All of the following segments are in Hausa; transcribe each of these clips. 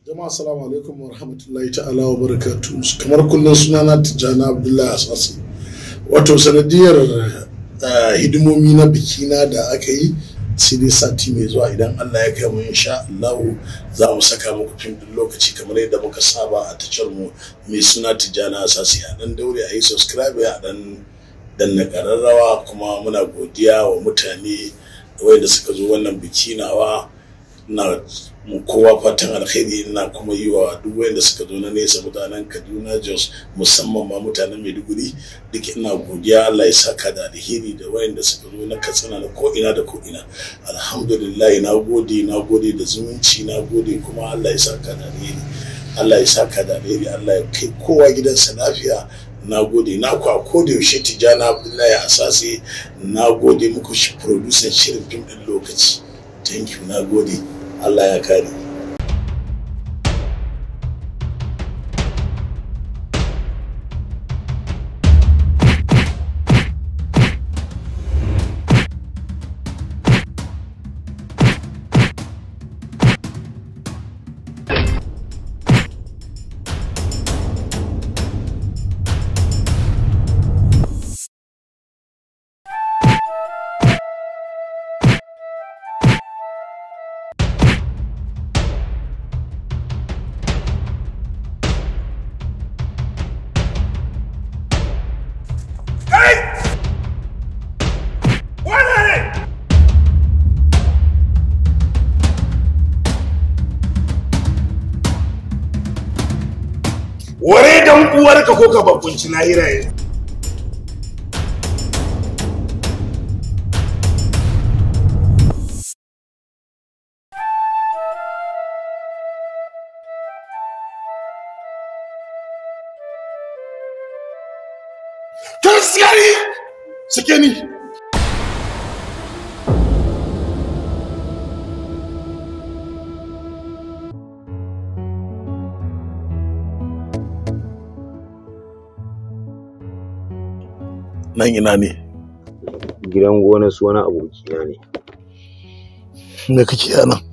jama'a assalamu alaikum wa rahmatullahi ta'ala wa barakatu kamar kullum sunana tijjani abdullahi asasi wato sanadiyar hidimomi na bikina da aka yi sai dai sati mai zuwa idan allah ya kai mu insha allahu za mu saka muku fim din lokaci kamar yadda muka saba a tashar mu mai suna tijjani asasi a dan daure a yi subscribe a dan danna kararrawa kuma muna godiya wa mutane wanda suka zo wannan biki nawa na kowa fatan alkhairi ina kuma yi wa duk wanda suka zo na nesa mutanen kaduna jos musamman ma mutanen maiduguri duk ina godiya allah ya saka da alheri da wayanda suka zo na katsina na ko'ina da ko'ina alhamdulillah na gode na gode da zumunci na gode kuma allah ya saka da alheri allah ya saka da alheri allah ya kai kowa gidansa lafiya na gode na ku a koda yaushe tijjani abdullahi asasi na gode muku shi producer shirin fim din lokaci thank you na gode allah ya kare ware dan uwarka ko ka bakunci lahira yanzu Taskari! Sake ni! Nan ina ne, gidan gona su wani abokina ne me kake a nan?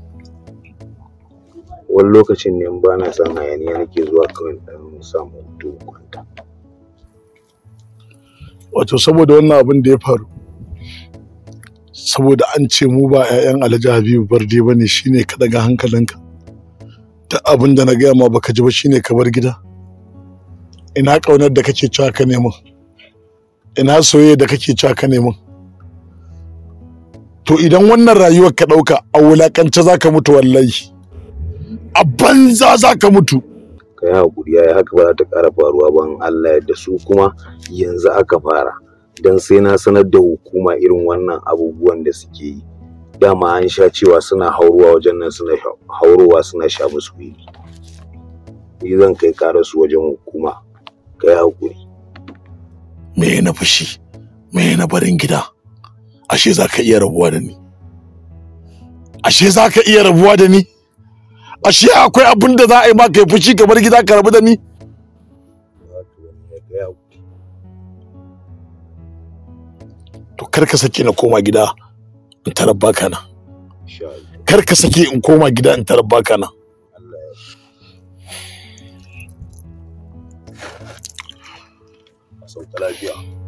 wani lokacin ne in ba na son hayaniya nake zuwa kawai dan samu hutu in kwanta Wato saboda wannan abin da ya faru, saboda an ce mu ba 'ya'yan Alhaji Habibu Barde ba ne shine ka daga hankalinka. Ta abin da na gaya ma baka ji ba shine ka bar gida. Ina ƙaunar da kake cewa ka neman. Ina soyayya da kake cewa ka neman. To idan wannan rayuwar ka ɗauka a wulakance za ka mutu wallahi. A banza za ka mutu. ka yi haƙuri ya haka ba za ta ƙara faruwa ba in Allah yadda su kuma yanzu aka fara dan sai na sanar da hukuma irin wannan abubuwan da suke yi dama an sha cewa suna haurowa wajen nan suna sha- haurowa suna sha musu wili ni zan kai ƙarar su wajen hukuma ka yi haƙuri me na fushi me na barin gida ashe za ka iya rabuwa da ni ashe za ka iya rabuwa da ni ashe akwai abin da za a yi ma kai fushi ka bar gida ka rabu da ni ka yi haƙuri to kar ka sake na koma gida in tarar baka nan insha Allah kar ka sake in koma gida in tarar baka nan Allah ya a sauka lafiya